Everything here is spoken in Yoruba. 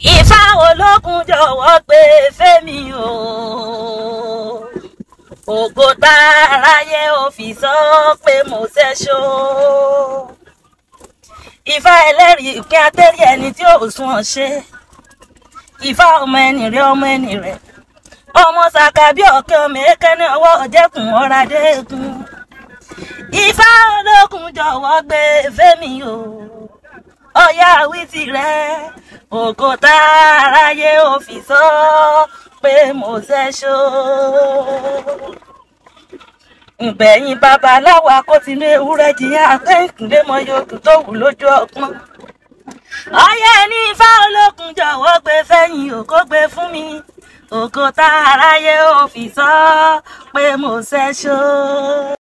Ifá olókun jọ̀wọ́ gbé fẹ́mi o. Ògo tá aráyé ò fi sọ pé mo ṣẹ́ṣó. Ifá ẹlẹ́rìí ìpín atẹ́rì ẹni tí ò sún ọ ṣe. Ifá ọmọ ẹni rẹ ọmọ ẹni rẹ. Ọmọ ṣàkà bí ọ̀kẹ́ ọmọ èkéne ọwọ́ ọ̀jẹ̀kùn ọ̀rá dẹ́kun. Ifá olókun jọ̀wọ́ gbé fẹ́mi o. Ọ̀yá wí tirẹ̀ ògo tá aráyé ò fi sọ pé mo ṣẹ́ṣó. Ìgbẹ̀yìn babaláwo akótinú ewúrẹ́ jiyàn akẹ́kùnlé mọ yòókù tó wù lójú ọpọ́n. Ọyẹ́ ní Ifá olókun jọ̀wọ́ gbé fẹ́yìn òkó gbé fún mi. Ògo tá aráyé ò fi sọ pé mo ṣẹ́ṣó.